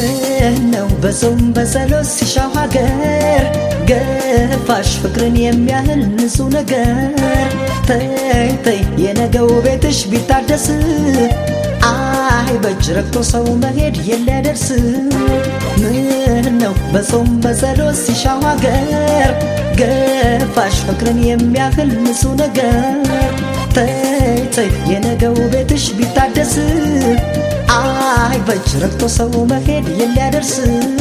ምን ነው በጾም በጸሎት ሲሻው ሀገር ገፋሽ ፍቅርን የሚያህል ንጹህ ነገር ተይ ተይ የነገው ቤትሽ ቢታደስ አይ በእጅ ረግቶ ሰው መሄድ የለደርስ ምን ነው በጾም በጸሎት ሲሻው ሀገር ገፋሽ ፍቅርን የሚያህል ንጹህ ነገር ተይ ተይ የነገው ቤትሽ ቢታደስ አይ በእጅ ረግቶ ሰው መሄድ የሊያደርስ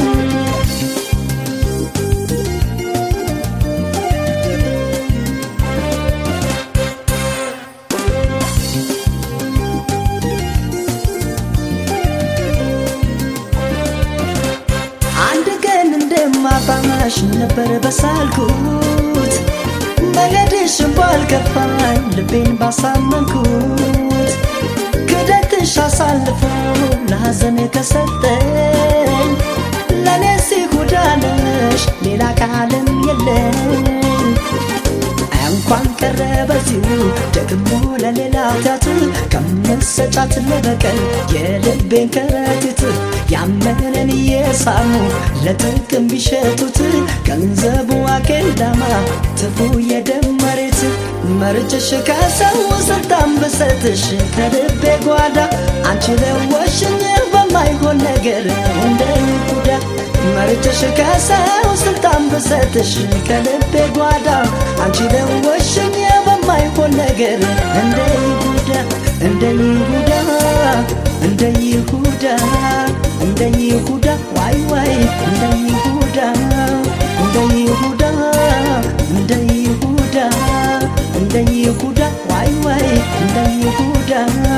አንድ ቀን እንደማጣማሽ ነበር በሳልኩት መሄድሽን ባልገባኝ ልቤን ባሳመንኩት ክደትሽ አሳልፎ ለሐዘን ከሰጠኝ ለእኔ ሲጉዳነሽ ሌላ ቃልም የለኝ እንኳን ቀረ በዚሁ ደግሞ ለሌላ ኃጢአት ከምሰጫት ለበቀል የልቤን ከረጢት ያመነን እየሳሙ ለጥቅም ቢሸጡት ገንዘቡ አኬልዳማ ትፉ የደም መሬት መርጭሽ ከሰው ስልጣን ብሰጥሽ ከልቤ ጓዳ አንቺ ለወሽኝ በማይሆን ነገር እንደ ይሁዳ መርጭሽ ከሰው ስልጣን ብሰጥሽ ከልቤ ጓዳ አንቺ ለወሽኝ በማይሆን ነገር እንደ ይሁዳ እንደ ይሁዳ እንደ ይሁዳ እንደ ይሁዳ ዋይ ዋይ እንደ ይሁዳ እንደ ይሁዳ እንደ ይሁዳ እንደ ይሁዳ ዋይ ዋይ እንደ ይሁዳ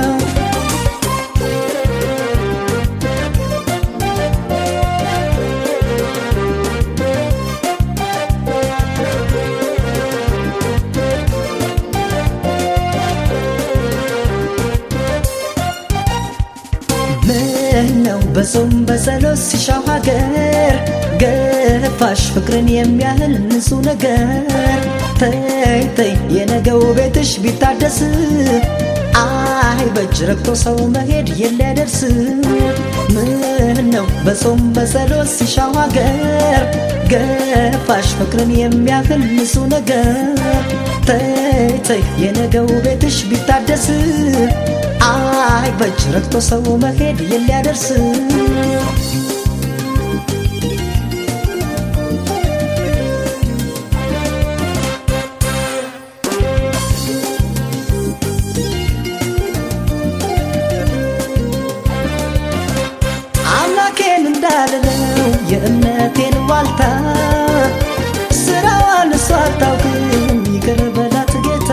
ምን ነው በጾም በጸሎት ሲሻው ሀገር ገፋሽ ፍቅርን የሚያህል ንጹህ ነገር ተይ ተይ የነገው ቤትሽ ቢታደስ አይ በእጅ ረግቶ ሰው መሄድ የሊያደርስ ምን ነው በጾም በጸሎት ሲሻው ሀገር ገፋሽ ፍቅርን የሚያህል ንጹህ ነገር ተይ ተይ የነገው ቤትሽ ቢታደስ አይ በእጅ ረግቶ ሰው መሄድ የሊያደርስ አምላኬን እንዳልለው የእምነቴን ዋልታ ስራዋን እሷ አታውቅም ይቅር በላት ጌታ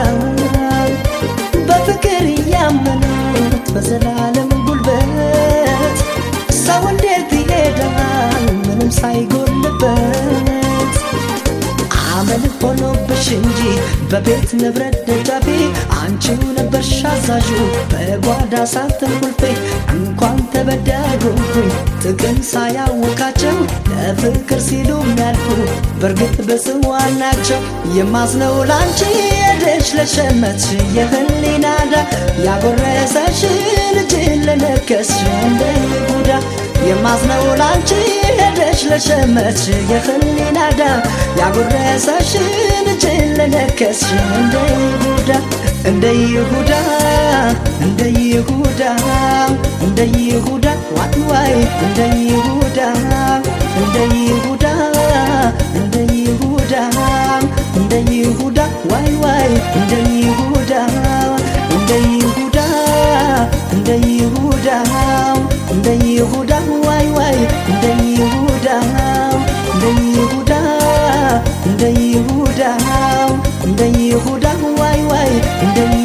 በፍቅር እያመኑት በዘላለም ጉልበት ሰው እንዴት ይሄዳል ምንም ሳይጎልበት አመል ሆኖብሽ እንጂ በቤት ንብረት ደጃፌ አንቺው ነበርሽ አዛዡ በጓዳ ሳጥን ቁልፌ እንኳን ተበዳጎኩኝ ጥቅም ሳያውቃቸው ለፍቅር ሲሉ የሚያልፉ በእርግጥ በጽዋን ናቸው የማዝነው ላንቺ ሄደሽ ለሸመትሽ የህሊናዳ ያጎረሰሽ ልጅን ለነከስሽ እንደ ይሁዳ የማዝነው ላንቺ ሄደሽ ለሸመትሽ የህሊናዳ ያጎረሰሽ ልጅን ለነከስሽ እንደ ይሁዳ እንደ ይሁዳ እንደ ይሁዳ እንደ ይሁዳ ዋይ ዋይ እንደ ይሁዳ እንደ ይሁዳ እንደ ይሁዳ እንደ ይሁዳ ዋይ ዋይ እንደ ይሁዳ እንደ ይሁዳ እንደ ይሁዳ እንደ ይሁዳ ዋይ ዋይ እንደ ይሁዳ እንደ ይሁዳ እንደ ይሁዳ እንደ ይሁዳ ዋይ ዋይ እንደ